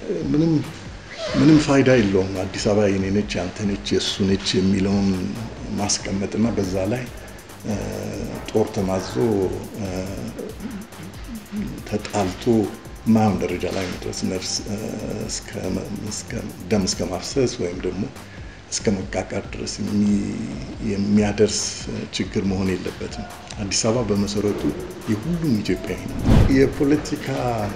ምንም ምንም ፋይዳ የለውም። አዲስ አበባ የኔ ነች፣ ያንተ ነች፣ የእሱ ነች የሚለውን ማስቀመጥና በዛ ላይ ጦር ተማዞ ተጣልቶ ማየውን ደረጃ ላይ መድረስ ነርስ ደም እስከ ማፍሰስ ወይም ደግሞ እስከ መቃቃር ድረስ የሚያደርስ ችግር መሆን የለበትም። አዲስ አበባ በመሰረቱ የሁሉም ኢትዮጵያዊ ነው። የፖለቲካ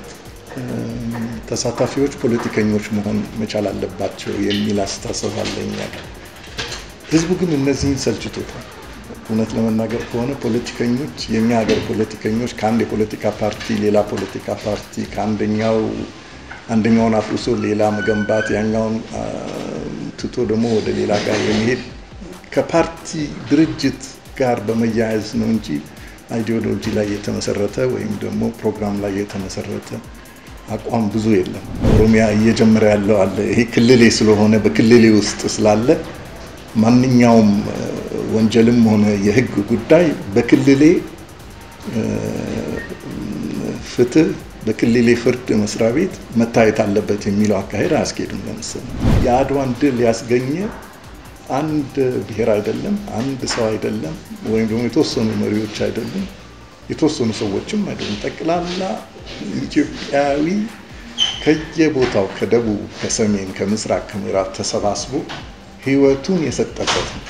ተሳታፊዎች ፖለቲከኞች መሆን መቻል አለባቸው የሚል አስተሳሰብ አለኝ። ህዝቡ ግን እነዚህን ሰልችቶታል። እውነት ለመናገር ከሆነ ፖለቲከኞች የኛ ሀገር ፖለቲከኞች ከአንድ የፖለቲካ ፓርቲ ሌላ ፖለቲካ ፓርቲ ከአንደኛው አንደኛውን አፍርሶ ሌላ መገንባት ያኛውን ትቶ ደግሞ ወደ ሌላ ጋር የሚሄድ ከፓርቲ ድርጅት ጋር በመያያዝ ነው እንጂ አይዲዮሎጂ ላይ የተመሰረተ ወይም ደግሞ ፕሮግራም ላይ የተመሰረተ አቋም ብዙ የለም። ኦሮሚያ እየጀመረ ያለው አለ። ይሄ ክልሌ ስለሆነ በክልሌ ውስጥ ስላለ ማንኛውም ወንጀልም ሆነ የህግ ጉዳይ በክልሌ ፍትህ በክልሌ ፍርድ መስሪያ ቤት መታየት አለበት የሚለው አካሄድ አያስኬድም። ለምሳሌ የአድዋን ድል ያስገኘ አንድ ብሔር አይደለም፣ አንድ ሰው አይደለም፣ ወይም ደግሞ የተወሰኑ መሪዎች አይደሉም፣ የተወሰኑ ሰዎችም አይደሉም። ጠቅላላ ኢትዮጵያዊ ከየቦታው ከደቡብ፣ ከሰሜን፣ ከምስራቅ፣ ከምዕራብ ተሰባስቦ ህይወቱን የሰጠበት ነው።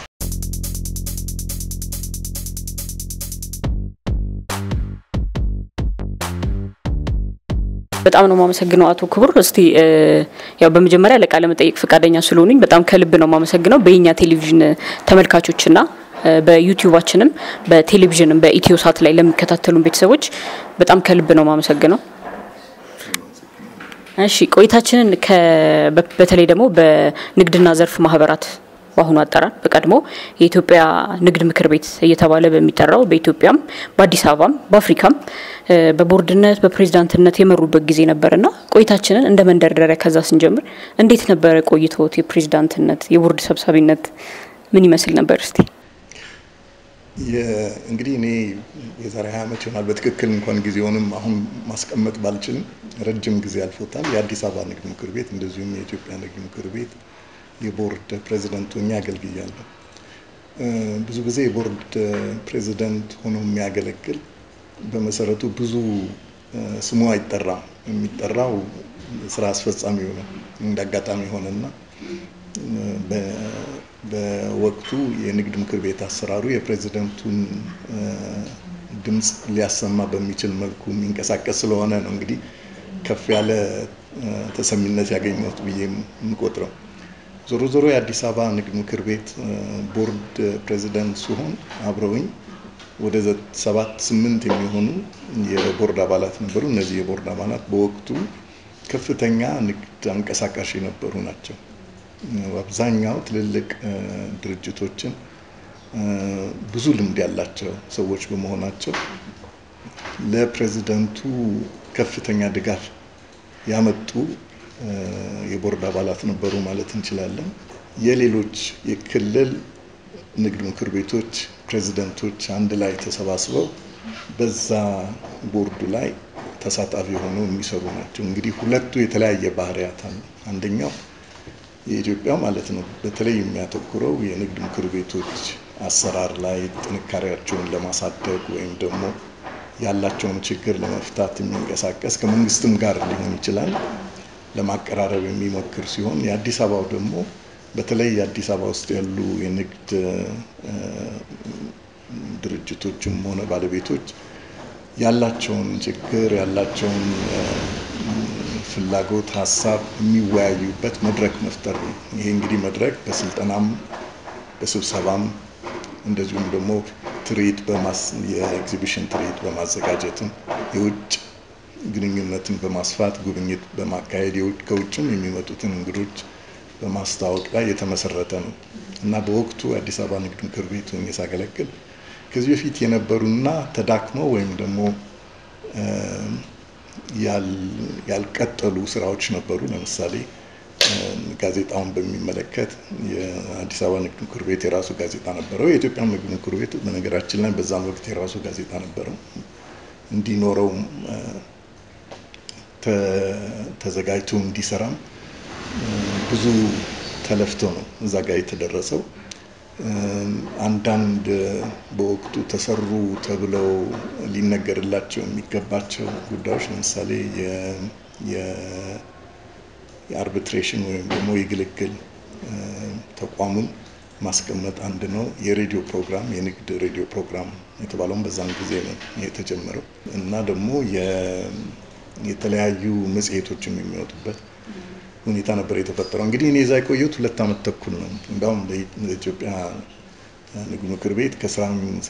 በጣም ነው የማመሰግነው አቶ ክቡር። እስቲ ያው በመጀመሪያ ለቃለ መጠይቅ ፈቃደኛ ስለሆኑኝ በጣም ከልብ ነው የማመሰግነው። በየኛ ቴሌቪዥን ተመልካቾችና በዩቲዩባችንም በቴሌቪዥንም በኢትዮ ሳት ላይ ለሚከታተሉን ቤተሰቦች በጣም ከልብ ነው የማመሰግነው። እሺ ቆይታችንን በተለይ ደግሞ በንግድና ዘርፍ ማህበራት በአሁኑ አጠራር በቀድሞ የኢትዮጵያ ንግድ ምክር ቤት እየተባለ በሚጠራው በኢትዮጵያም በአዲስ አበባም በአፍሪካም በቦርድነት በፕሬዚዳንትነት የመሩበት ጊዜ ነበርና ቆይታችንን እንደ መንደርደሪያ ከዛ ስንጀምር እንዴት ነበረ ቆይቶት? የፕሬዚዳንትነት የቦርድ ሰብሳቢነት ምን ይመስል ነበር? እስቲ እንግዲህ እኔ የዛሬ ሀያ ዓመት ይሆናል በትክክል እንኳን ጊዜውንም አሁን ማስቀመጥ ባልችልም ረጅም ጊዜ አልፎታል። የአዲስ አበባ ንግድ ምክር ቤት እንደዚሁም የኢትዮጵያ ንግድ ምክር ቤት የቦርድ ፕሬዚደንት ሆኜ አገልግያለሁ። ብዙ ጊዜ የቦርድ ፕሬዚደንት ሆኖ የሚያገለግል በመሰረቱ ብዙ ስሙ አይጠራም። የሚጠራው ስራ አስፈጻሚው ነው። እንደ አጋጣሚ ሆነና በወቅቱ የንግድ ምክር ቤት አሰራሩ የፕሬዚደንቱን ድምፅ ሊያሰማ በሚችል መልኩ የሚንቀሳቀስ ስለሆነ ነው እንግዲህ ከፍ ያለ ተሰሚነት ያገኘሁት ብዬ የምቆጥረው። ዞሮ ዞሮ የአዲስ አበባ ንግድ ምክር ቤት ቦርድ ፕሬዚደንት ሲሆን አብረውኝ ወደ ሰባት ስምንት የሚሆኑ የቦርድ አባላት ነበሩ። እነዚህ የቦርድ አባላት በወቅቱ ከፍተኛ ንግድ አንቀሳቃሽ የነበሩ ናቸው። አብዛኛው ትልልቅ ድርጅቶችን ብዙ ልምድ ያላቸው ሰዎች በመሆናቸው ለፕሬዚደንቱ ከፍተኛ ድጋፍ ያመጡ የቦርድ አባላት ነበሩ ማለት እንችላለን። የሌሎች የክልል ንግድ ምክር ቤቶች ፕሬዚደንቶች አንድ ላይ ተሰባስበው በዛ ቦርዱ ላይ ተሳታፊ ሆነው የሚሰሩ ናቸው። እንግዲህ ሁለቱ የተለያየ ባህሪያት አሉ። አንደኛው የኢትዮጵያ ማለት ነው በተለይ የሚያተኩረው የንግድ ምክር ቤቶች አሰራር ላይ ጥንካሬያቸውን ለማሳደግ ወይም ደግሞ ያላቸውን ችግር ለመፍታት የሚንቀሳቀስ ከመንግስትም ጋር ሊሆን ይችላል ለማቀራረብ የሚሞክር ሲሆን የአዲስ አበባው ደግሞ በተለይ የአዲስ አበባ ውስጥ ያሉ የንግድ ድርጅቶችም ሆነ ባለቤቶች ያላቸውን ችግር ያላቸውን ፍላጎት፣ ሀሳብ የሚወያዩበት መድረክ መፍጠር ነው። ይሄ እንግዲህ መድረክ በስልጠናም በስብሰባም እንደዚሁም ደግሞ ትርኢት የኤግዚቢሽን ትርኢት በማዘጋጀትም የውጭ ግንኙነትን በማስፋት ጉብኝት በማካሄድ ከውጭም የሚመጡትን እንግዶች በማስተዋወቅ ላይ የተመሰረተ ነው እና በወቅቱ አዲስ አበባ ንግድ ምክር ቤት ሆኜ ሳገለግል ከዚህ በፊት የነበሩና ተዳክመው ወይም ደግሞ ያልቀጠሉ ስራዎች ነበሩ። ለምሳሌ ጋዜጣውን በሚመለከት የአዲስ አበባ ንግድ ምክር ቤት የራሱ ጋዜጣ ነበረው። የኢትዮጵያ ንግድ ምክር ቤት በነገራችን ላይ በዛም ወቅት የራሱ ጋዜጣ ነበረው። እንዲኖረው ተዘጋጅቶ እንዲሰራም ብዙ ተለፍቶ ነው እዛ ጋር የተደረሰው። አንዳንድ በወቅቱ ተሰሩ ተብለው ሊነገርላቸው የሚገባቸው ጉዳዮች ለምሳሌ የአርቢትሬሽን ወይም ደግሞ የግልግል ተቋሙን ማስቀመጥ አንድ ነው። የሬዲዮ ፕሮግራም የንግድ ሬዲዮ ፕሮግራም የተባለውን በዛን ጊዜ ነው የተጀመረው እና ደግሞ የተለያዩ መጽሔቶችም የሚወጡበት ሁኔታ ነበር የተፈጠረው። እንግዲህ እኔ እዛ የቆየሁት ሁለት ዓመት ተኩል ነው። እንዲያውም በኢትዮጵያ ንግድ ምክር ቤት ከስራ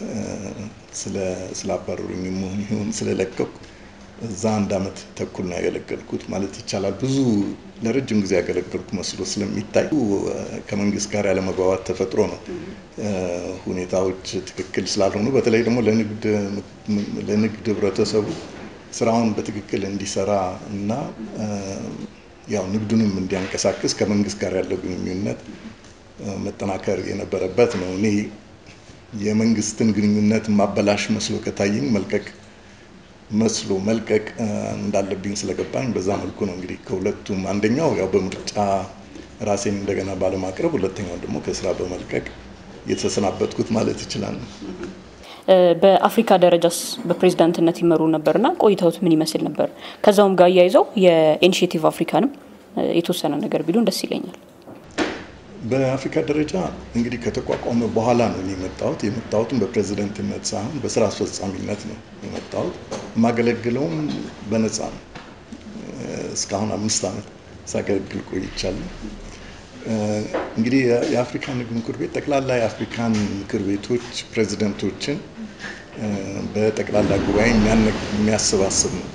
ስላባረሩኝ መሆን ይሁን ስለለቀቁ እዛ አንድ ዓመት ተኩል ነው ያገለገልኩት ማለት ይቻላል። ብዙ ለረጅም ጊዜ ያገለገልኩ መስሎ ስለሚታይ ከመንግስት ጋር ያለመግባባት ተፈጥሮ ነው። ሁኔታዎች ትክክል ስላልሆኑ በተለይ ደግሞ ለንግድ ህብረተሰቡ ስራውን በትክክል እንዲሰራ እና ያው ንግዱንም እንዲያንቀሳቅስ ከመንግስት ጋር ያለው ግንኙነት መጠናከር የነበረበት ነው። እኔ የመንግስትን ግንኙነት ማበላሽ መስሎ ከታየኝ መልቀቅ መስሎ መልቀቅ እንዳለብኝ ስለገባኝ በዛ መልኩ ነው እንግዲህ ከሁለቱም አንደኛው ያው በምርጫ ራሴን እንደገና ባለማቅረብ፣ ሁለተኛው ደግሞ ከስራ በመልቀቅ የተሰናበትኩት ማለት ይችላል። በአፍሪካ ደረጃስ በፕሬዝዳንትነት ይመሩ ነበርና ቆይታዎት ምን ይመስል ነበር? ከዛውም ጋር አያይዘው የኢኒሽቲቭ አፍሪካንም የተወሰነ ነገር ቢሉን ደስ ይለኛል። በአፍሪካ ደረጃ እንግዲህ ከተቋቋመ በኋላ ነው የመጣሁት። የመጣሁትም በፕሬዝደንትነት ሳይሆን በስራ አስፈጻሚነት ነው የመጣሁት። የማገለግለውም በነፃ ነው። እስካሁን አምስት ዓመት ሳገለግል ቆይቻለሁ። እንግዲህ የአፍሪካ ንግድ ምክር ቤት ጠቅላላ የአፍሪካን ምክር ቤቶች ፕሬዚደንቶችን በጠቅላላ ጉባኤ የሚያሰባስብ ነው።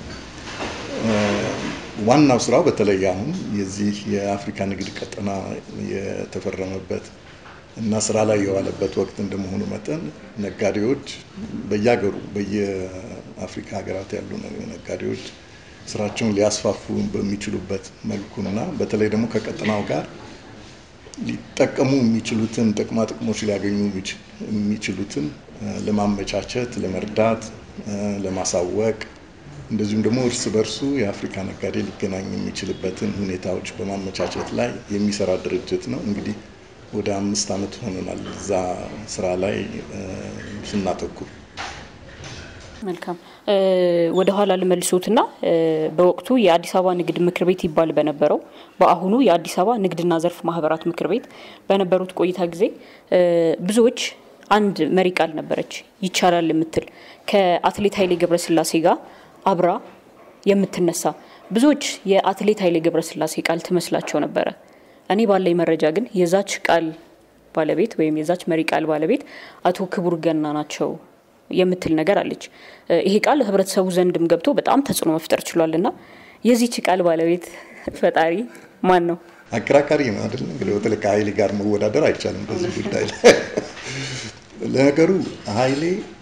ዋናው ስራው በተለይ አሁን የዚህ የአፍሪካ ንግድ ቀጠና የተፈረመበት እና ስራ ላይ የዋለበት ወቅት እንደመሆኑ መጠን ነጋዴዎች በየሀገሩ በየአፍሪካ ሀገራት ያሉ ነጋዴዎች ስራቸውን ሊያስፋፉ በሚችሉበት መልኩና በተለይ ደግሞ ከቀጠናው ጋር ሊጠቀሙ የሚችሉትን ጥቅማ ጥቅሞች ሊያገኙ የሚችሉትን ለማመቻቸት፣ ለመርዳት፣ ለማሳወቅ እንደዚሁም ደግሞ እርስ በርሱ የአፍሪካ ነጋዴ ሊገናኝ የሚችልበትን ሁኔታዎች በማመቻቸት ላይ የሚሰራ ድርጅት ነው። እንግዲህ ወደ አምስት ዓመት ሆኖናል እዛ ስራ ላይ ስናተኩር። መልካም ወደ ኋላ ልመልሶትና በወቅቱ የአዲስ አበባ ንግድ ምክር ቤት ይባል በነበረው በአሁኑ የአዲስ አበባ ንግድና ዘርፍ ማህበራት ምክር ቤት በነበሩት ቆይታ ጊዜ ብዙዎች አንድ መሪ ቃል ነበረች ይቻላል የምትል ከአትሌት ኃይሌ ገብረስላሴ ጋር አብራ የምትነሳ ብዙዎች የአትሌት ኃይሌ ገብረስላሴ ቃል ትመስላቸው ነበረ። እኔ ባለኝ መረጃ ግን የዛች ቃል ባለቤት ወይም የዛች መሪ ቃል ባለቤት አቶ ክቡር ገና ናቸው የምትል ነገር አለች። ይሄ ቃል ህብረተሰቡ ዘንድም ገብቶ በጣም ተጽዕኖ መፍጠር ችሏል እና የዚች ቃል ባለቤት ፈጣሪ ማን ነው? አከራካሪ ነው አይደለም። እንግዲህ በተለይ ከሀይሌ ጋር መወዳደር አይቻልም በዚህ ጉዳይ ላይ። ለነገሩ ሀይሌ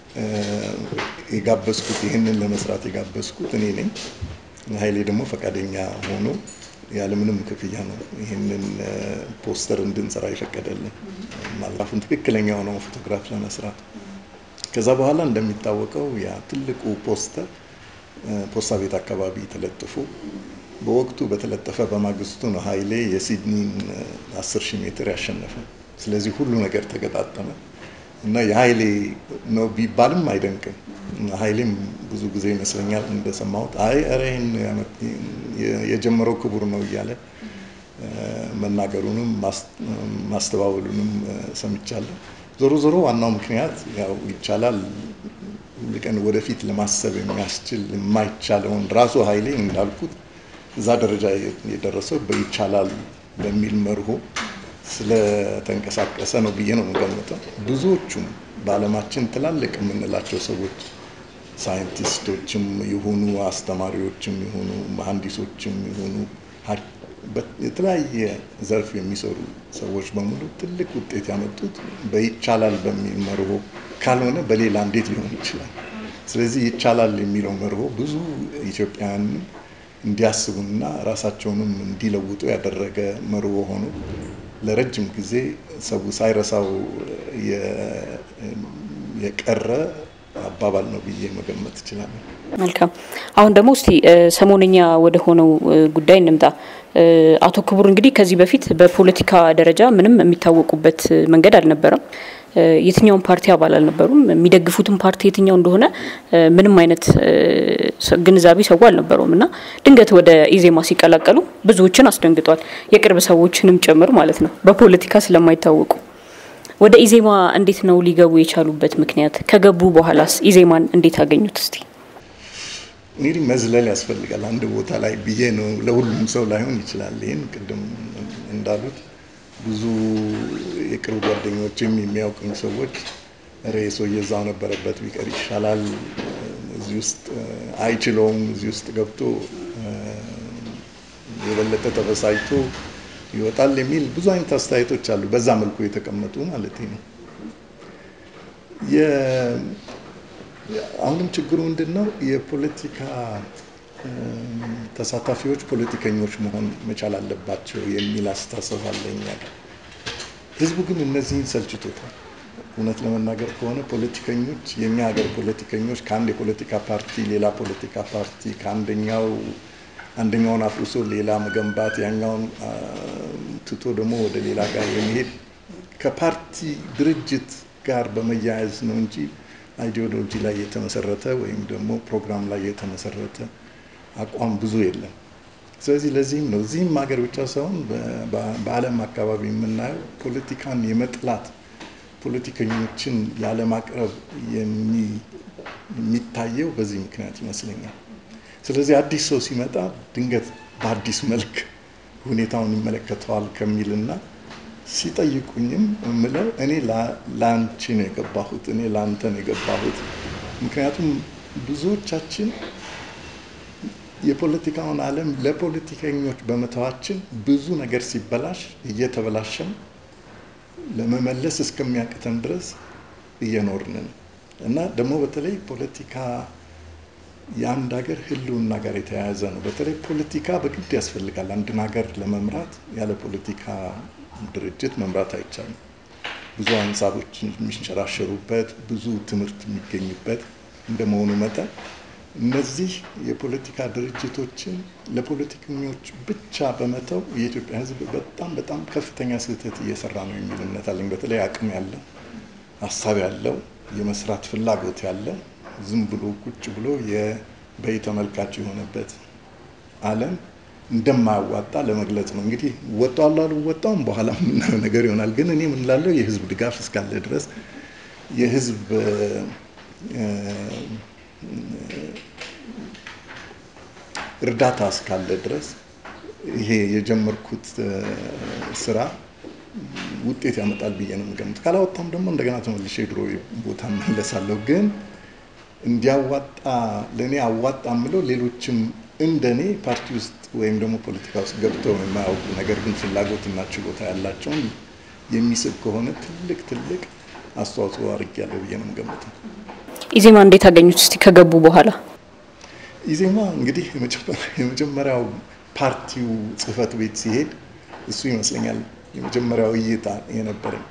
የጋበዝኩት ይህንን ለመስራት የጋበዝኩት እኔ ነኝ። ሀይሌ ደግሞ ፈቃደኛ ሆኖ ያለምንም ክፍያ ነው ይህንን ፖስተር እንድንሰራ የፈቀደልን ማለፉን ትክክለኛ የሆነው ፎቶግራፍ ለመስራት ከዛ በኋላ እንደሚታወቀው ያ ትልቁ ፖስተር ፖስታ ቤት አካባቢ ተለጥፎ በወቅቱ በተለጠፈ በማግስቱ ነው ሀይሌ የሲድኒን 10 ሺህ ሜትር ያሸነፈ። ስለዚህ ሁሉ ነገር ተገጣጠመ እና የሀይሌ ነው ቢባልም አይደንቅም። ሀይሌም ብዙ ጊዜ ይመስለኛል እንደሰማሁት አይ ኧረ ይህን የጀመረው ክቡር ነው እያለ መናገሩንም ማስተባበሉንም ሰምቻለሁ። ዞሮ ዞሮ ዋናው ምክንያት ያው ይቻላል ቀን ወደፊት ለማሰብ የሚያስችል የማይቻለውን ራሱ ሀይሌ እንዳልኩት እዛ ደረጃ የደረሰው በይቻላል በሚል መርሆ ስለተንቀሳቀሰ ነው ብዬ ነው የምገምተው። ብዙዎቹም በዓለማችን ትላልቅ የምንላቸው ሰዎች ሳይንቲስቶችም የሆኑ አስተማሪዎችም የሆኑ መሐንዲሶችም የሆኑ የተለያየ ዘርፍ የሚሰሩ ሰዎች በሙሉ ትልቅ ውጤት ያመጡት በይቻላል በሚል መርሆ ካልሆነ በሌላ እንዴት ሊሆን ይችላል? ስለዚህ ይቻላል የሚለው መርሆ ብዙ ኢትዮጵያውያን እንዲያስቡና ራሳቸውንም እንዲለውጡ ያደረገ መርሆ ሆኖ ለረጅም ጊዜ ሰው ሳይረሳው የቀረ አባ አባባል ነው ብዬ መገመት እችላለሁ። መልካም። አሁን ደግሞ እስቲ ሰሞነኛ ወደ ሆነው ጉዳይ እንምጣ። አቶ ክቡር እንግዲህ ከዚህ በፊት በፖለቲካ ደረጃ ምንም የሚታወቁበት መንገድ አልነበረም። የትኛውን ፓርቲ አባል አልነበሩም። የሚደግፉትን ፓርቲ የትኛው እንደሆነ ምንም አይነት ግንዛቤ ሰው አልነበረውም እና ድንገት ወደ ኢዜማ ሲቀላቀሉ ብዙዎችን አስደንግጧል። የቅርብ ሰዎችንም ጭምር ማለት ነው፣ በፖለቲካ ስለማይታወቁ። ወደ ኢዜማ እንዴት ነው ሊገቡ የቻሉበት ምክንያት? ከገቡ በኋላስ ኢዜማን እንዴት አገኙት? እስቲ እንግዲህ መዝለል ያስፈልጋል አንድ ቦታ ላይ ብዬ ነው። ለሁሉም ሰው ላይሆን ይችላል። ይህን ቅድም እንዳሉት ብዙ የቅርብ ጓደኞችም የሚያውቁኝ ሰዎች ሬ ሰውዬ እዛው ነበረበት ቢቀር ይሻላል፣ እዚህ ውስጥ አይችለውም፣ እዚህ ውስጥ ገብቶ የበለጠ ተበሳጭቶ ይወጣል የሚል ብዙ አይነት አስተያየቶች አሉ። በዛ መልኩ የተቀመጡ ማለት ነው። አሁንም ችግሩ ምንድን ነው? የፖለቲካ ተሳታፊዎች ፖለቲከኞች መሆን መቻል አለባቸው የሚል አስተሳሰብ አለኝ። ህዝቡ ግን እነዚህን ሰልችቶታል። እውነት ለመናገር ከሆነ ፖለቲከኞች የኛ ሀገር ፖለቲከኞች ከአንድ የፖለቲካ ፓርቲ ሌላ ፖለቲካ ፓርቲ ከአንደኛው አንደኛውን አፍርሶ ሌላ መገንባት ያኛውን ትቶ ደግሞ ወደ ሌላ ጋር የሚሄድ ከፓርቲ ድርጅት ጋር በመያያዝ ነው እንጂ አይዲዮሎጂ ላይ የተመሰረተ ወይም ደግሞ ፕሮግራም ላይ የተመሰረተ አቋም ብዙ የለም። ስለዚህ ለዚህም ነው እዚህም ሀገር ብቻ ሳይሆን በዓለም አካባቢ የምናየው ፖለቲካን የመጥላት ፖለቲከኞችን ያለማቅረብ የሚታየው በዚህ ምክንያት ይመስለኛል። ስለዚህ አዲስ ሰው ሲመጣ ድንገት በአዲስ መልክ ሁኔታውን ይመለከተዋል ከሚልና ሲጠይቁኝም የምለው እኔ ለአንቺ ነው የገባሁት፣ እኔ ለአንተ ነው የገባሁት። ምክንያቱም ብዙዎቻችን የፖለቲካውን ዓለም ለፖለቲከኞች በመተዋችን ብዙ ነገር ሲበላሽ እየተበላሸን ለመመለስ እስከሚያቅተን ድረስ እየኖርን ነው እና ደግሞ በተለይ ፖለቲካ የአንድ ሀገር ሕልውና ጋር የተያያዘ ነው። በተለይ ፖለቲካ በግድ ያስፈልጋል። አንድን ሀገር ለመምራት ያለ ፖለቲካ ድርጅት መምራት አይቻልም። ብዙ ሀሳቦች የሚንሸራሸሩበት፣ ብዙ ትምህርት የሚገኝበት እንደመሆኑ መጠን እነዚህ የፖለቲካ ድርጅቶችን ለፖለቲከኞች ብቻ በመተው የኢትዮጵያ ሕዝብ በጣም በጣም ከፍተኛ ስህተት እየሰራ ነው የሚል እምነት አለኝ። በተለይ አቅም ያለው ሀሳብ ያለው የመስራት ፍላጎት ያለው ዝም ብሎ ቁጭ ብሎ የበይ ተመልካች የሆነበት ዓለም እንደማያዋጣ ለመግለጽ ነው። እንግዲህ ወጣው አልወጣውም በኋላ የምናየው ነገር ይሆናል። ግን እኔ ምን ላለው የህዝብ ድጋፍ እስካለ ድረስ የህዝብ እርዳታ እስካለ ድረስ ይሄ የጀመርኩት ስራ ውጤት ያመጣል ብዬ ነው የምገምት። ካላወጣም ደግሞ እንደገና ተመልሼ ድሮ ቦታ መለሳለሁ። ግን እንዲያዋጣ ለእኔ አዋጣ የምለው ሌሎችም እንደኔ ፓርቲ ውስጥ ወይም ደግሞ ፖለቲካ ውስጥ ገብተው የማያውቁ ነገር ግን ፍላጎትና ችሎታ ያላቸውን የሚስብ ከሆነ ትልቅ ትልቅ አስተዋጽኦ አድርጌያለሁ ብዬ ነው የምገምተው። ኢዜማ እንዴት አገኙት? እስቲ ከገቡ በኋላ ኢዜማ እንግዲህ የመጀመሪያው ፓርቲው ጽህፈት ቤት ሲሄድ እሱ ይመስለኛል የመጀመሪያው እይታ የነበረኝ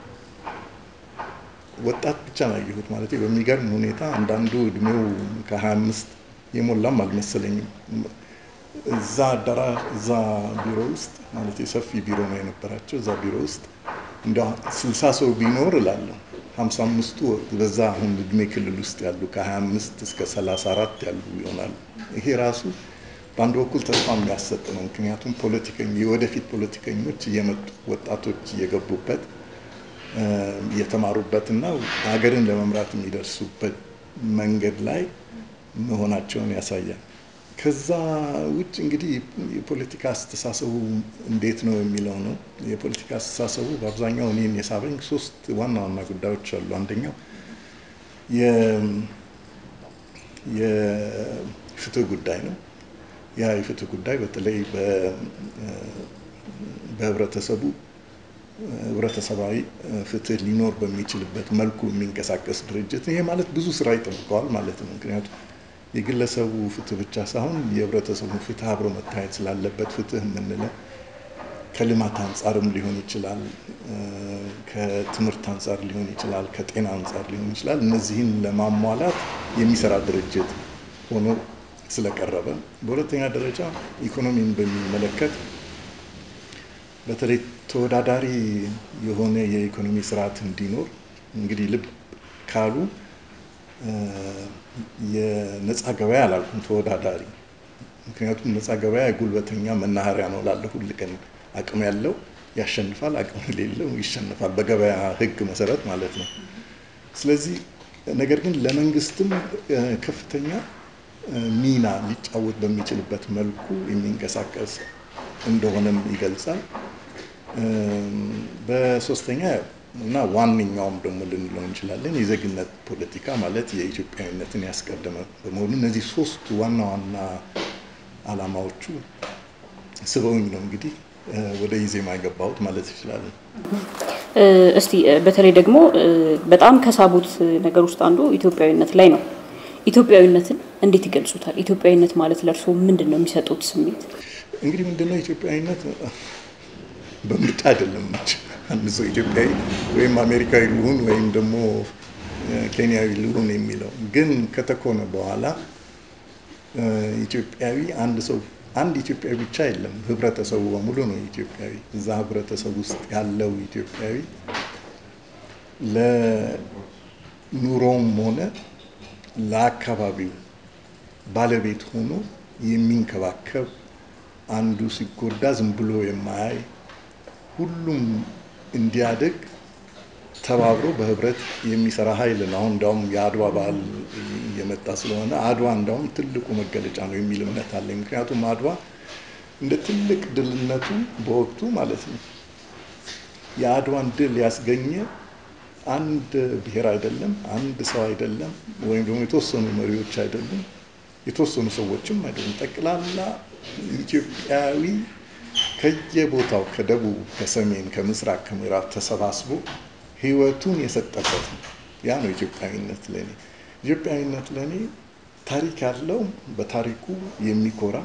ወጣት ብቻ ነው ያየሁት። ማለት በሚገርም ሁኔታ አንዳንዱ እድሜው ከ25 የሞላም አልመሰለኝም። እዛ አዳራ እዛ ቢሮ ውስጥ ማለት ሰፊ ቢሮ ነው የነበራቸው። እዛ ቢሮ ውስጥ እንደ ስልሳ ሰው ቢኖር እላለሁ ሀምሳ አምስቱ በዛ አሁን እድሜ ክልል ውስጥ ያሉ ከ25 እስከ 34 ያሉ ይሆናሉ። ይሄ ራሱ በአንድ በኩል ተስፋ የሚያሰጥ ነው። ምክንያቱም ፖለቲከኞ የወደፊት ፖለቲከኞች እየመጡ ወጣቶች እየገቡበት እየተማሩበትና ሀገርን ለመምራት የሚደርሱበት መንገድ ላይ መሆናቸውን ያሳያል። ከዛ ውጭ እንግዲህ የፖለቲካ አስተሳሰቡ እንዴት ነው የሚለው ነው። የፖለቲካ አስተሳሰቡ በአብዛኛው እኔን የሳበኝ ሶስት ዋና ዋና ጉዳዮች አሉ። አንደኛው የፍትህ ጉዳይ ነው። ያ የፍትህ ጉዳይ በተለይ በህብረተሰቡ ህብረተሰባዊ ፍትህ ሊኖር በሚችልበት መልኩ የሚንቀሳቀስ ድርጅት ይሄ ማለት ብዙ ስራ ይጠብቀዋል ማለት ነው። ምክንያቱም የግለሰቡ ፍትህ ብቻ ሳይሆን የህብረተሰቡ ፍትህ አብሮ መታየት ስላለበት ፍትህ የምንለው ከልማት አንጻርም ሊሆን ይችላል፣ ከትምህርት አንጻር ሊሆን ይችላል፣ ከጤና አንጻር ሊሆን ይችላል። እነዚህን ለማሟላት የሚሰራ ድርጅት ሆኖ ስለቀረበ፣ በሁለተኛ ደረጃ ኢኮኖሚን በሚመለከት በተለይ ተወዳዳሪ የሆነ የኢኮኖሚ ስርዓት እንዲኖር እንግዲህ ልብ ካሉ የነፃ ገበያ አላልኩም፣ ተወዳዳሪ ምክንያቱም ነፃ ገበያ የጉልበተኛ መናኸሪያ ነው ላለ ሁል ቀን አቅም ያለው ያሸንፋል፣ አቅም የሌለው ይሸንፋል፣ በገበያ ሕግ መሰረት ማለት ነው። ስለዚህ ነገር ግን ለመንግስትም ከፍተኛ ሚና ሊጫወት በሚችልበት መልኩ የሚንቀሳቀስ እንደሆነም ይገልጻል። በሶስተኛ እና ዋነኛውም ደግሞ ልንለው እንችላለን የዜግነት ፖለቲካ ማለት የኢትዮጵያዊነትን ያስቀደመ በመሆኑ እነዚህ ሶስቱ ዋና ዋና ዓላማዎቹ ስበውኝ ነው እንግዲህ ወደ ኢዜማ የገባሁት ማለት ይችላል። እስቲ በተለይ ደግሞ በጣም ከሳቡት ነገር ውስጥ አንዱ ኢትዮጵያዊነት ላይ ነው። ኢትዮጵያዊነትን እንዴት ይገልጹታል? ኢትዮጵያዊነት ማለት ለእርስዎ ምንድን ነው የሚሰጡት ስሜት? እንግዲህ ምንድነው ኢትዮጵያዊነት በምርጫ አይደለም። አንድ ሰው ኢትዮጵያዊ ወይም አሜሪካዊ ልሁን ወይም ደግሞ ኬንያዊ ልሁን የሚለው ግን ከተኮነ በኋላ ኢትዮጵያዊ አንድ ሰው አንድ ኢትዮጵያዊ ብቻ የለም። ህብረተሰቡ በሙሉ ነው ኢትዮጵያዊ። እዛ ህብረተሰብ ውስጥ ያለው ኢትዮጵያዊ ለኑሮውም ሆነ ለአካባቢው ባለቤት ሆኖ የሚንከባከብ አንዱ ሲጎዳ ዝም ብሎ የማያይ ሁሉም እንዲያድግ ተባብሮ በህብረት የሚሰራ ኃይል ነው። አሁን እንዳውም የአድዋ በዓል እየመጣ ስለሆነ አድዋ እንዳውም ትልቁ መገለጫ ነው የሚል እምነት አለኝ። ምክንያቱም አድዋ እንደ ትልቅ ድልነቱ በወቅቱ ማለት ነው የአድዋን ድል ያስገኘ አንድ ብሔር አይደለም፣ አንድ ሰው አይደለም፣ ወይም ደግሞ የተወሰኑ መሪዎች አይደሉም፣ የተወሰኑ ሰዎችም አይደሉም። ጠቅላላ ኢትዮጵያዊ ከየቦታው ከደቡብ፣ ከሰሜን፣ ከምስራቅ፣ ከምዕራብ ተሰባስቦ ህይወቱን የሰጠበት ነው። ያ ነው ኢትዮጵያዊነት ለኔ። ኢትዮጵያዊነት ለኔ ታሪክ ያለው በታሪኩ የሚኮራ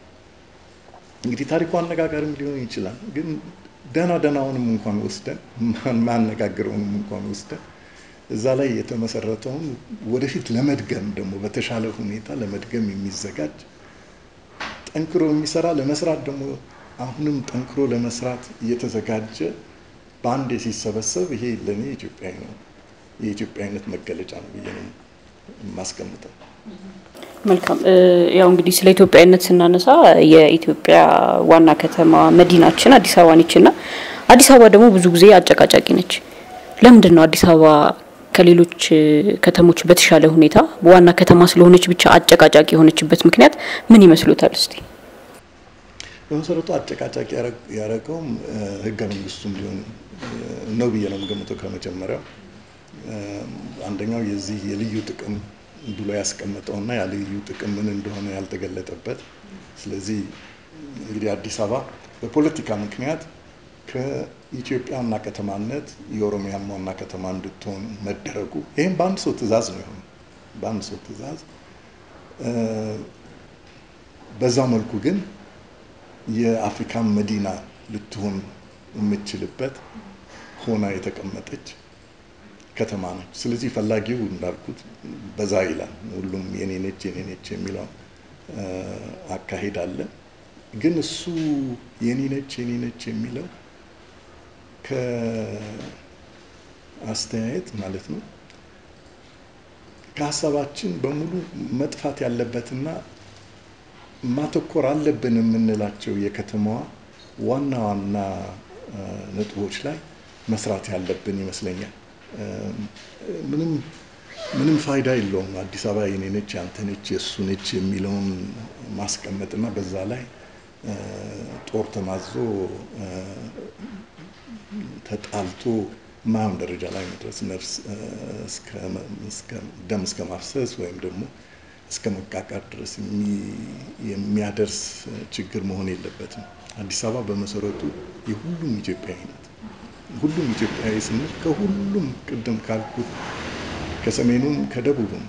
እንግዲህ ታሪኩ አነጋጋሪም ሊሆን ይችላል፣ ግን ደህና ደህናውንም እንኳን ወስደን ማነጋግረውንም እንኳን ወስደን እዛ ላይ የተመሰረተውን ወደፊት ለመድገም ደግሞ በተሻለ ሁኔታ ለመድገም የሚዘጋጅ ጠንክሮ የሚሰራ ለመስራት ደግሞ አሁንም ጠንክሮ ለመስራት እየተዘጋጀ በአንዴ ሲሰበሰብ ይሄ ለእኔ ኢትዮጵያዊ ነው፣ የኢትዮጵያዊነት መገለጫ ነው ብዬ ነው የማስቀምጠው። መልካም። ያው እንግዲህ ስለ ኢትዮጵያዊነት ስናነሳ የኢትዮጵያ ዋና ከተማ መዲናችን አዲስ አበባ ነች እና አዲስ አበባ ደግሞ ብዙ ጊዜ አጨቃጫቂ ነች። ለምንድን ነው አዲስ አበባ ከሌሎች ከተሞች በተሻለ ሁኔታ ዋና ከተማ ስለሆነች ብቻ አጨቃጫቂ የሆነችበት ምክንያት ምን ይመስሉታል? እስቲ በመሰረቱ አጨቃጫቂ ያደረገውም ህገ መንግስቱም ሊሆን ነው ብዬ ነው የምገምተው። ከመጀመሪያው አንደኛው የዚህ የልዩ ጥቅም ብሎ ያስቀመጠውና ያ ልዩ ጥቅም ምን እንደሆነ ያልተገለጠበት። ስለዚህ እንግዲህ አዲስ አበባ በፖለቲካ ምክንያት ከኢትዮጵያ ዋና ከተማነት የኦሮሚያም ዋና ከተማ እንድትሆን መደረጉ ይህም በአንድ ሰው ትዕዛዝ ነው የሆነው። በአንድ ሰው ትዕዛዝ በዛው መልኩ ግን የአፍሪካን መዲና ልትሆን የምትችልበት ሆና የተቀመጠች ከተማ ነች። ስለዚህ ፈላጊው እንዳልኩት በዛ ይላል። ሁሉም የኔ ነች የኔ ነች የሚለው አካሄድ አለ። ግን እሱ የኔ ነች የኔ ነች የሚለው ከአስተያየት ማለት ነው ከሀሳባችን በሙሉ መጥፋት ያለበትና ማተኮር አለብን የምንላቸው የከተማዋ ዋና ዋና ነጥቦች ላይ መስራት ያለብን ይመስለኛል። ምንም ምንም ፋይዳ የለውም አዲስ አበባ የኔ ነች ያንተ ነች የእሱ ነች የሚለውን ማስቀመጥና በዛ ላይ ጦር ተማዞ ተጣልቶ ማየውን ደረጃ ላይ መድረስ ነፍስ ደም እስከ ማፍሰስ ወይም ደግሞ እስከ መቃቃር ድረስ የሚያደርስ ችግር መሆን የለበትም። አዲስ አበባ በመሰረቱ የሁሉም ኢትዮጵያዊ ናት። ሁሉም ኢትዮጵያዊ ስንል ከሁሉም ቅድም ካልኩት ከሰሜኑም ከደቡብም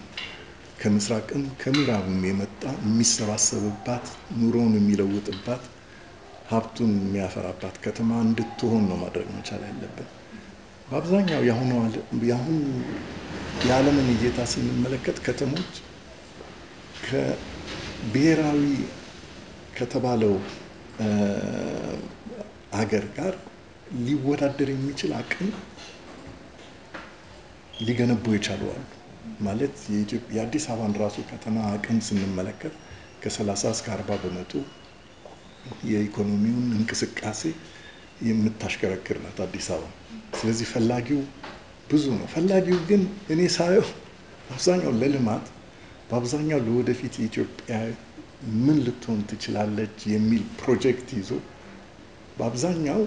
ከምስራቅም ከምዕራብም የመጣ የሚሰባሰብባት ኑሮውን የሚለውጥባት ሀብቱን የሚያፈራባት ከተማ እንድትሆን ነው ማድረግ መቻል ያለብን። በአብዛኛው የአሁኑ የአሁኑ የዓለምን እይታ ስንመለከት ከተሞች ከብሔራዊ ከተባለው ሀገር ጋር ሊወዳደር የሚችል አቅም ሊገነቡ የቻሉ አሉ። ማለት የአዲስ አበባን ራሱ ከተማ አቅም ስንመለከት ከ30 እስከ 40 በመቶ የኢኮኖሚውን እንቅስቃሴ የምታሽከረክር ናት አዲስ አበባ። ስለዚህ ፈላጊው ብዙ ነው። ፈላጊው ግን እኔ ሳየው አብዛኛው ለልማት በአብዛኛው ለወደፊት ኢትዮጵያ ምን ልትሆን ትችላለች የሚል ፕሮጀክት ይዞ በአብዛኛው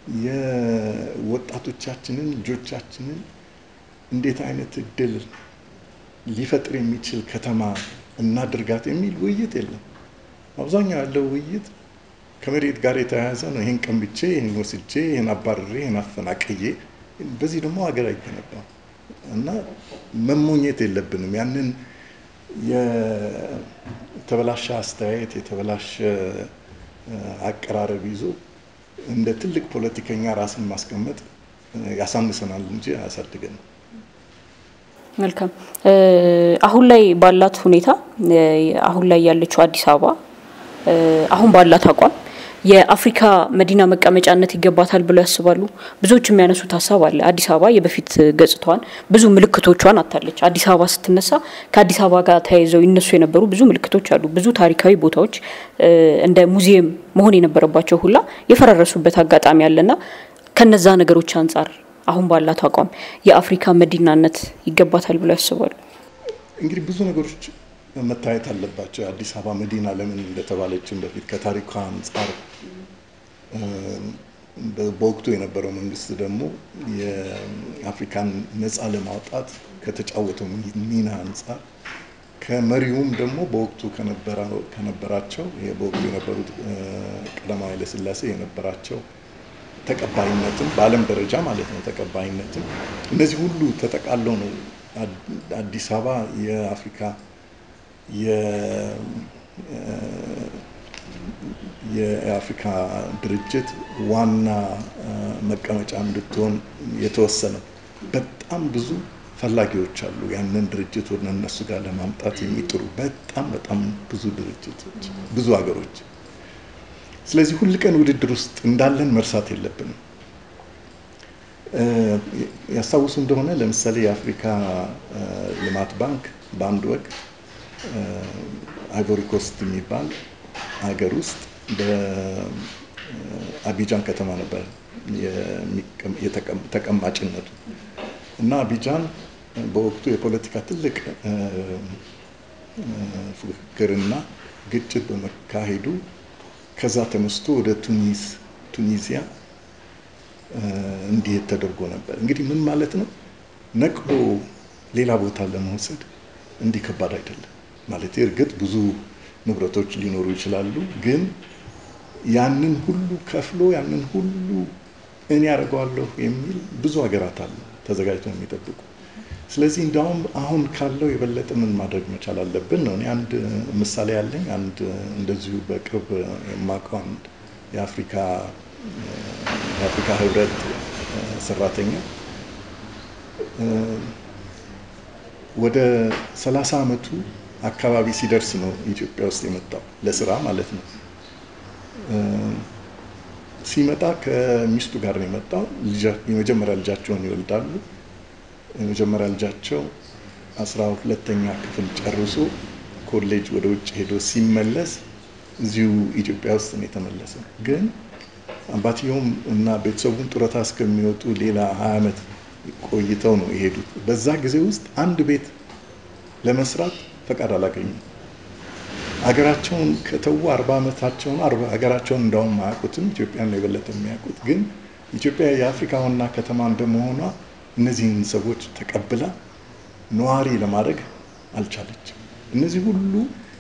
የወጣቶቻችንን ልጆቻችንን እንዴት አይነት እድል ሊፈጥር የሚችል ከተማ እናድርጋት የሚል ውይይት የለም። አብዛኛው ያለው ውይይት ከመሬት ጋር የተያያዘ ነው። ይህን ቀንብቼ፣ ይህን ወስጄ፣ ይህን አባርሬ፣ ይህን አፈናቅዬ፣ በዚህ ደግሞ ሀገር አይገነባም እና መሞኘት የለብንም ያንን የተበላሸ አስተያየት የተበላሸ አቀራረብ ይዞ እንደ ትልቅ ፖለቲከኛ ራስን ማስቀመጥ ያሳንሰናል እንጂ አያሳድገንም። መልካም። አሁን ላይ ባላት ሁኔታ አሁን ላይ ያለችው አዲስ አበባ አሁን ባላት አቋም የአፍሪካ መዲና መቀመጫነት ይገባታል ብለው ያስባሉ? ብዙዎች የሚያነሱት ሀሳብ አለ። አዲስ አበባ የበፊት ገጽታዋን ብዙ ምልክቶቿን አታለች። አዲስ አበባ ስትነሳ ከአዲስ አበባ ጋር ተያይዘው ይነሱ የነበሩ ብዙ ምልክቶች አሉ። ብዙ ታሪካዊ ቦታዎች እንደ ሙዚየም መሆን የነበረባቸው ሁላ የፈራረሱበት አጋጣሚ አለና ከነዛ ነገሮች አንጻር አሁን ባላት አቋም የአፍሪካ መዲናነት ይገባታል ብለው ያስባሉ? እንግዲህ ብዙ ነገሮች መታየት አለባቸው። የአዲስ አበባ መዲና ለምን እንደተባለችን በፊት ከታሪኳ አንጻር በወቅቱ የነበረው መንግስት ደግሞ የአፍሪካን ነፃ ለማውጣት ከተጫወተው ሚና አንጻር ከመሪውም ደግሞ በወቅቱ ከነበራቸው በወቅቱ የነበሩት ቀዳማዊ ኃይለሥላሴ የነበራቸው ተቀባይነትም በዓለም ደረጃ ማለት ነው ተቀባይነትም እነዚህ ሁሉ ተጠቃለው ነው አዲስ አበባ የአፍሪካ የአፍሪካ ድርጅት ዋና መቀመጫ እንድትሆን የተወሰነው። በጣም ብዙ ፈላጊዎች አሉ ያንን ድርጅት ወደ እነሱ ጋር ለማምጣት የሚጥሩ በጣም በጣም ብዙ ድርጅቶች፣ ብዙ ሀገሮች። ስለዚህ ሁል ቀን ውድድር ውስጥ እንዳለን መርሳት የለብንም። ያስታውሱ እንደሆነ ለምሳሌ የአፍሪካ ልማት ባንክ በአንድ ወቅት አይቮሪ ኮስት የሚባል ሀገር ውስጥ በአቢጃን ከተማ ነበር ተቀማጭነቱ እና አቢጃን በወቅቱ የፖለቲካ ትልቅ ፉክክርና ግጭት በመካሄዱ ከዛ ተነስቶ ወደ ቱኒስ ቱኒዚያ እንዲሄድ ተደርጎ ነበር። እንግዲህ ምን ማለት ነው? ነቅሎ ሌላ ቦታ ለመውሰድ እንዲህ ከባድ አይደለም ማለት እርግጥ ብዙ ንብረቶች ሊኖሩ ይችላሉ። ግን ያንን ሁሉ ከፍሎ ያንን ሁሉ እኔ ያደርገዋለሁ የሚል ብዙ ሀገራት አሉ ተዘጋጅተው የሚጠብቁ። ስለዚህ እንዲያውም አሁን ካለው የበለጠ ምን ማድረግ መቻል አለብን ነው። እኔ አንድ ምሳሌ ያለኝ አንድ እንደዚሁ በቅርብ የማውቀው አንድ የአፍሪካ የአፍሪካ ህብረት ሰራተኛ ወደ ሰላሳ ዓመቱ አካባቢ ሲደርስ ነው ኢትዮጵያ ውስጥ የመጣው ለስራ ማለት ነው። ሲመጣ ከሚስቱ ጋር ነው የመጣው። የመጀመሪያ ልጃቸውን ይወልዳሉ። የመጀመሪያ ልጃቸው አስራ ሁለተኛ ክፍል ጨርሶ ኮሌጅ ወደ ውጭ ሄዶ ሲመለስ እዚሁ ኢትዮጵያ ውስጥ ነው የተመለሰው። ግን አባትየውም እና ቤተሰቡን ጡረታ እስከሚወጡ ሌላ ሀያ ዓመት ቆይተው ነው የሄዱት። በዛ ጊዜ ውስጥ አንድ ቤት ለመስራት ፈቃድ አላገኙም። ሀገራቸውን ከተዉ አርባ ዓመታቸውን ሀገራቸውን እንዳውም አያውቁትም። ኢትዮጵያን የበለጠ የሚያውቁት ግን ኢትዮጵያ የአፍሪካ ዋና ከተማ እንደመሆኗ እነዚህን ሰዎች ተቀብላ ነዋሪ ለማድረግ አልቻለችም። እነዚህ ሁሉ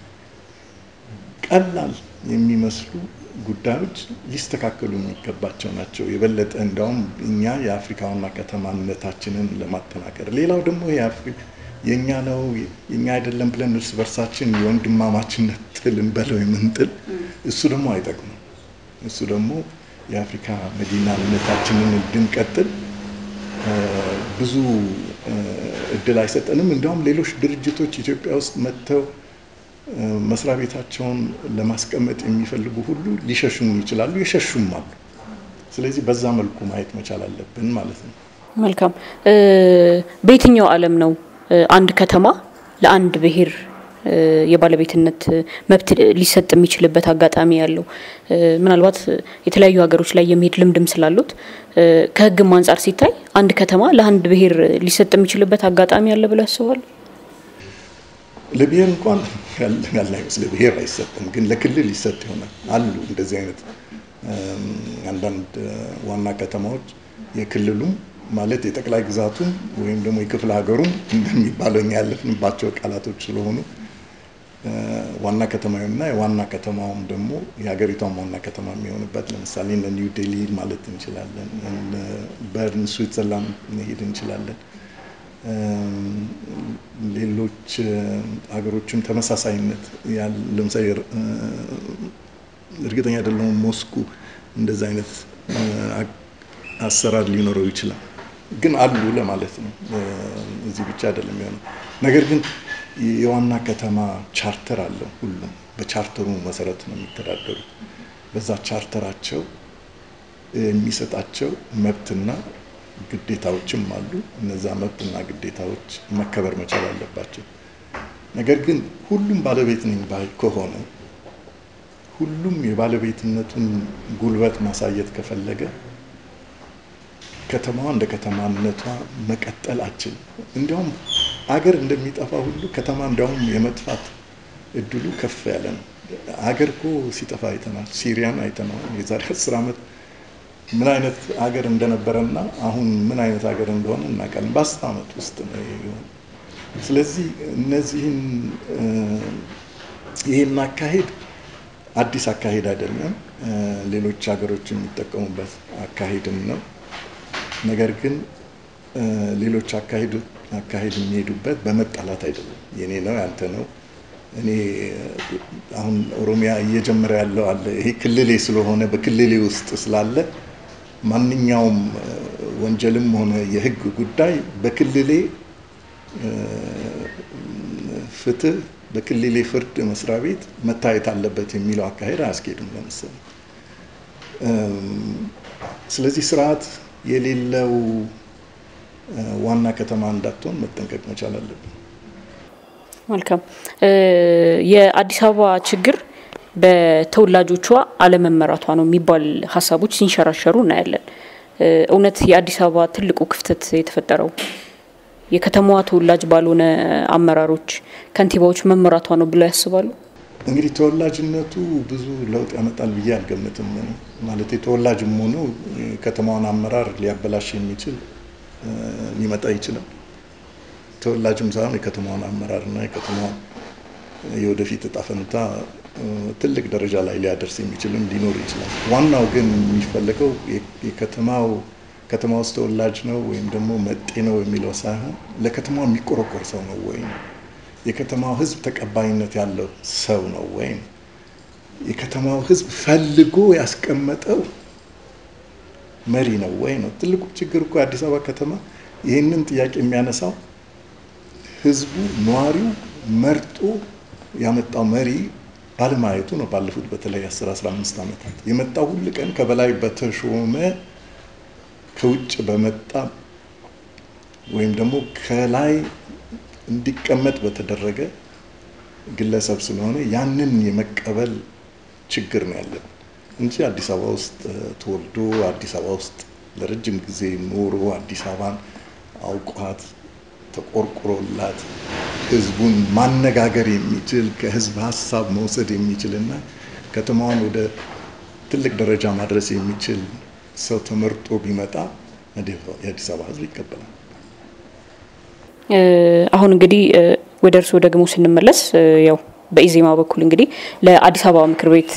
ቀላል የሚመስሉ ጉዳዮች ሊስተካከሉ የሚገባቸው ናቸው። የበለጠ እንዳውም እኛ የአፍሪካ ዋና ከተማነታችንን ለማጠናከር ሌላው ደግሞ የእኛ ነው የእኛ አይደለም ብለን እርስ በርሳችን የወንድማማችነት ጥል እንበለው የምንጥል እሱ ደግሞ አይጠቅምም። እሱ ደግሞ የአፍሪካ መዲናነታችንን እንድንቀጥል ብዙ እድል አይሰጠንም። እንዲያውም ሌሎች ድርጅቶች ኢትዮጵያ ውስጥ መጥተው መስሪያ ቤታቸውን ለማስቀመጥ የሚፈልጉ ሁሉ ሊሸሹም ይችላሉ፣ የሸሹም አሉ። ስለዚህ በዛ መልኩ ማየት መቻል አለብን ማለት ነው። መልካም። በየትኛው ዓለም ነው አንድ ከተማ ለአንድ ብሔር የባለቤትነት መብት ሊሰጥ የሚችልበት አጋጣሚ ያለው? ምናልባት የተለያዩ ሀገሮች ላይ የሚሄድ ልምድም ስላሉት ከሕግም አንጻር ሲታይ አንድ ከተማ ለአንድ ብሔር ሊሰጥ የሚችልበት አጋጣሚ አለ ብለው ያስባሉ? ለብሔር እንኳን ያለ አይመስል ብሔር አይሰጥም፣ ግን ለክልል ይሰጥ ይሆናል። አሉ እንደዚህ አይነት አንዳንድ ዋና ከተማዎች የክልሉም ማለት የጠቅላይ ግዛቱም ወይም ደግሞ የክፍለ ሀገሩም እንደሚባለው እኛ ያለፍንባቸው ቃላቶች ስለሆኑ ዋና ከተማውና የዋና ከተማውም ደግሞ የሀገሪቷም ዋና ከተማ የሚሆንበት ለምሳሌ እነ ኒው ዴሊ ማለት እንችላለን። በርን ስዊትዘርላንድ መሄድ እንችላለን። ሌሎች ሀገሮችም ተመሳሳይነት ለምሳሌ እርግጠኛ አይደለሁም ሞስኩ እንደዚ አይነት አሰራር ሊኖረው ይችላል፣ ግን አሉ ለማለት ነው። እዚህ ብቻ አይደለም የሆነው ነገር ግን የዋና ከተማ ቻርተር አለው። ሁሉም በቻርተሩ መሰረት ነው የሚተዳደሩ። በዛ ቻርተራቸው የሚሰጣቸው መብትና ግዴታዎችም አሉ። እነዛ መብትና ግዴታዎች መከበር መቻል አለባቸው። ነገር ግን ሁሉም ባለቤት ነኝ ባይ ከሆነ ሁሉም የባለቤትነቱን ጉልበት ማሳየት ከፈለገ ከተማዋ እንደ ከተማነቷ መቀጠል አችልም። እንዲያውም አገር እንደሚጠፋ ሁሉ ከተማ እንዲያውም የመጥፋት እድሉ ከፍ ያለ ነው። አገር እኮ ሲጠፋ አይተናል። ሲሪያን አይተናል። የዛሬ አስር ዓመት ምን አይነት ሀገር እንደነበረና አሁን ምን አይነት ሀገር እንደሆነ እናውቃለን። በአስር ዓመት ውስጥ ነው የሆነ። ስለዚህ እነዚህን ይህን አካሄድ አዲስ አካሄድ አይደለም። ሌሎች ሀገሮች የሚጠቀሙበት አካሄድም ነው። ነገር ግን ሌሎች አካሄድ አካሄድ የሚሄዱበት በመጣላት አይደለም። የኔ ነው ያንተ ነው እኔ አሁን ኦሮሚያ እየጀመረ ያለው አለ። ይሄ ክልሌ ስለሆነ በክልሌ ውስጥ ስላለ ማንኛውም ወንጀልም ሆነ የሕግ ጉዳይ በክልሌ ፍትህ በክልሌ ፍርድ መስሪያ ቤት መታየት አለበት የሚለው አካሄድ አያስኬድም። ለምሳሌ ስለዚህ ስርዓት የሌለው ዋና ከተማ እንዳትሆን መጠንቀቅ መቻል አለብን። መልካም። የአዲስ አበባ ችግር በተወላጆቿ አለመመራቷ ነው የሚባል ሀሳቦች ሲንሸራሸሩ እናያለን። እውነት የአዲስ አበባ ትልቁ ክፍተት የተፈጠረው የከተማዋ ተወላጅ ባልሆነ አመራሮች፣ ከንቲባዎች መመራቷ ነው ብለው ያስባሉ? እንግዲህ ተወላጅነቱ ብዙ ለውጥ ያመጣል ብዬ አልገምትም። ማለት ተወላጅም ሆኖ ከተማዋን አመራር ሊያበላሽ የሚችል ሊመጣ ይችላል። ተወላጅም ሳይሆን የከተማዋን አመራርና የከተማዋን የወደፊት እጣ ፈንታ ትልቅ ደረጃ ላይ ሊያደርስ የሚችልም ሊኖር ይችላል። ዋናው ግን የሚፈለገው የከተማው ከተማ ውስጥ ተወላጅ ነው ወይም ደግሞ መጤ ነው የሚለው ሳይሆን ለከተማው የሚቆረቆር ሰው ነው ወይም የከተማው ሕዝብ ተቀባይነት ያለው ሰው ነው ወይም የከተማው ሕዝብ ፈልጎ ያስቀመጠው መሪ ነው ወይ ነው። ትልቁ ችግር እኮ የአዲስ አበባ ከተማ ይህንን ጥያቄ የሚያነሳው ህዝቡ ነዋሪው መርጦ ያመጣው መሪ ባለማየቱ ነው። ባለፉት በተለይ 10 15 ዓመታት የመጣው ሁል ቀን ከበላይ በተሾመ ከውጭ በመጣ ወይም ደግሞ ከላይ እንዲቀመጥ በተደረገ ግለሰብ ስለሆነ ያንን የመቀበል ችግር ነው ያለን እንጂ አዲስ አበባ ውስጥ ተወልዶ አዲስ አበባ ውስጥ ለረጅም ጊዜ ኖሮ አዲስ አበባን አውቋት ተቆርቁሮላት ህዝቡን ማነጋገር የሚችል ከህዝብ ሀሳብ መውሰድ የሚችል እና ከተማዋን ወደ ትልቅ ደረጃ ማድረስ የሚችል ሰው ተመርጦ ቢመጣ የአዲስ አበባ ህዝብ ይቀበላል። አሁን እንግዲህ ወደ እርስዎ ደግሞ ስንመለስ ያው በኢዜማ በኩል እንግዲህ ለአዲስ አበባ ምክር ቤት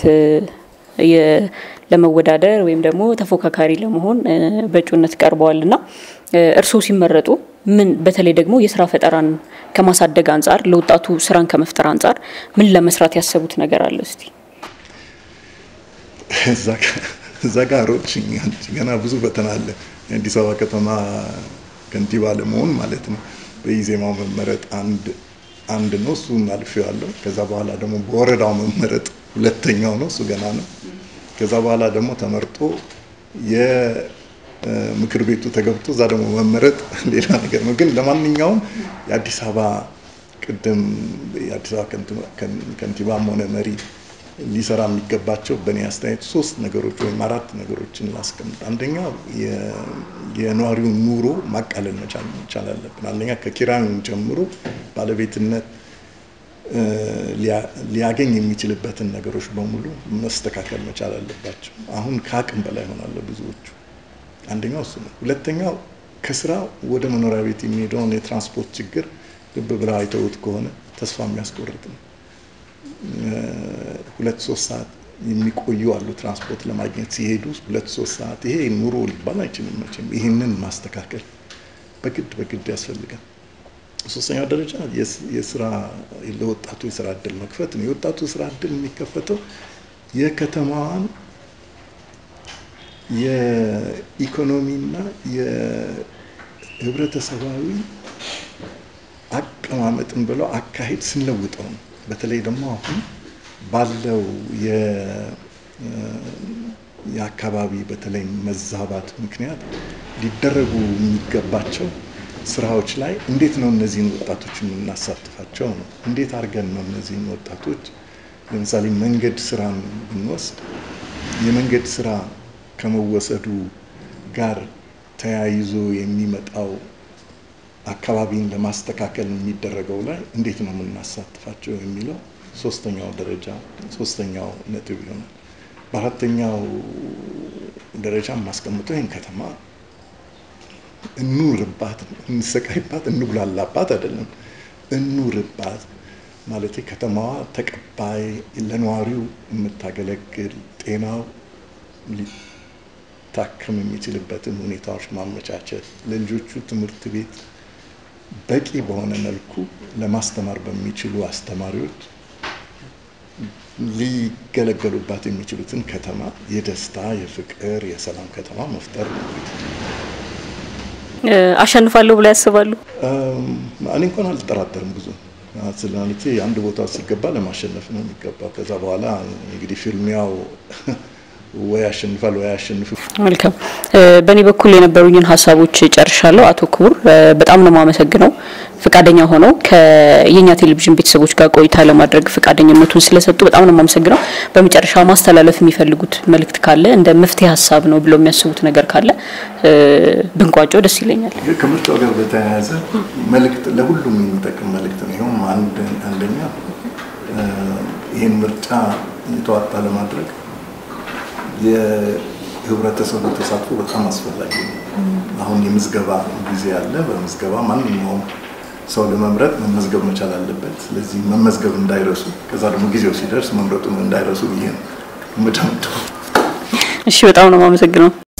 ለመወዳደር ወይም ደግሞ ተፎካካሪ ለመሆን በእጩነት ቀርበዋል እና እርስዎ ሲመረጡ ምን በተለይ ደግሞ የስራ ፈጠራን ከማሳደግ አንጻር ለወጣቱ ስራን ከመፍጠር አንጻር ምን ለመስራት ያሰቡት ነገር አለ? እስቲ እዛ ጋር ሮጥሽኝ። ገና ብዙ ፈተና አለ። የአዲስ አበባ ከተማ ከንቲባ ለመሆን ማለት ነው። በኢዜማው መመረጥ አንድ አንድ ነው፣ እሱን አልፌዋለሁ። ከዛ በኋላ ደግሞ በወረዳው መመረጥ ሁለተኛው ነው፣ እሱ ገና ነው። ከዛ በኋላ ደግሞ ተመርጦ የምክር ቤቱ ተገብቶ እዛ ደግሞ መመረጥ ሌላ ነገር ነው። ግን ለማንኛውም የአዲስ አበባ ቅድም የአዲስ አበባ ከንቲባም ሆነ መሪ ሊሰራ የሚገባቸው በእኔ አስተያየት ሶስት ነገሮች ወይም አራት ነገሮችን ላስቀምጥ። አንደኛው የነዋሪውን ኑሮ ማቃለል መቻል አለብን። አንደኛ ከኪራዩን ጀምሮ ባለቤትነት ሊያገኝ የሚችልበትን ነገሮች በሙሉ መስተካከል መቻል አለባቸው። አሁን ከአቅም በላይ ሆናለ ብዙዎቹ። አንደኛው እሱ ነው። ሁለተኛው ከስራ ወደ መኖሪያ ቤት የሚሄደውን የትራንስፖርት ችግር ልብ ብለው አይተውት ከሆነ ተስፋ የሚያስቆርጥ ነው። ሁለት ሶስት ሰዓት የሚቆዩ አሉ ትራንስፖርት ለማግኘት ሲሄዱ ሁለት ሶስት ሰዓት። ይሄ ኑሮ ሊባል አይችልም መቼም። ይህንን ማስተካከል በግድ በግድ ያስፈልጋል። ሶስተኛው ደረጃ የስራ ለወጣቱ የስራ እድል መክፈት ነው። የወጣቱ የስራ እድል የሚከፈተው የከተማዋን የኢኮኖሚና የህብረተሰባዊ አቀማመጥን ብለው አካሄድ ስንለውጠው ነው። በተለይ ደግሞ አሁን ባለው የአካባቢ በተለይ መዛባት ምክንያት ሊደረጉ የሚገባቸው ስራዎች ላይ እንዴት ነው እነዚህን ወጣቶች የምናሳትፋቸው ነው። እንዴት አድርገን ነው እነዚህን ወጣቶች ለምሳሌ መንገድ ስራን ብንወስድ የመንገድ ስራ ከመወሰዱ ጋር ተያይዞ የሚመጣው አካባቢን ለማስተካከል የሚደረገው ላይ እንዴት ነው የምናሳትፋቸው የሚለው ሶስተኛው ደረጃ ሶስተኛው ነጥብ ይሆናል። በአራተኛው ደረጃ የማስቀምጠው ይህን ከተማ እኑርባት፣ እንሰቃይባት፣ እንጉላላባት አይደለም፣ እኑርባት ማለት ከተማዋ ተቀባይ ለነዋሪው የምታገለግል ጤናው ሊታከም የሚችልበትን ሁኔታዎች ማመቻቸት ለልጆቹ ትምህርት ቤት በቂ በሆነ መልኩ ለማስተማር በሚችሉ አስተማሪዎች ሊገለገሉባት የሚችሉትን ከተማ የደስታ፣ የፍቅር፣ የሰላም ከተማ መፍጠር ነው። አሸንፋለሁ ብላ ያስባሉ? እኔ እንኳን አልጠራጠርም ብዙ ስለማለቴ አንድ ቦታ ሲገባ ለማሸነፍ ነው የሚገባው። ከዛ በኋላ እንግዲህ ፊልሚያው ወይ ያሸንፋል ወይ አያሸንፍ። መልካም። በእኔ በኩል የነበሩኝን ሀሳቦች ጨርሻለሁ። አቶ ክቡር በጣም ነው የማመሰግነው ፈቃደኛ ሆነው ከየኛ ቴሌቪዥን ቤተሰቦች ጋር ቆይታ ለማድረግ ፈቃደኝነቱን ስለሰጡ በጣም ነው የማመሰግነው። በመጨረሻ ማስተላለፍ የሚፈልጉት መልእክት ካለ እንደ መፍትሄ ሀሳብ ነው ብለው የሚያስቡት ነገር ካለ ብንቋጨው ደስ ይለኛል። ከምርጫው ጋር በተያያዘ መልእክት ለሁሉም የሚጠቅም መልእክት ነው። ይኸውም አንደኛ ይህን ምርጫ የተዋጣ ለማድረግ የህብረተሰቡ ተሳትፎ በጣም አስፈላጊ ነው። አሁን የምዝገባ ጊዜ አለ። በምዝገባ ማንኛውም ሰው ለመምረጥ መመዝገብ መቻል አለበት። ስለዚህ መመዝገብ እንዳይረሱ፣ ከዛ ደግሞ ጊዜው ሲደርስ መምረጡን እንዳይረሱ ብዬ ነው። እሺ፣ በጣም ነው የማመሰግነው።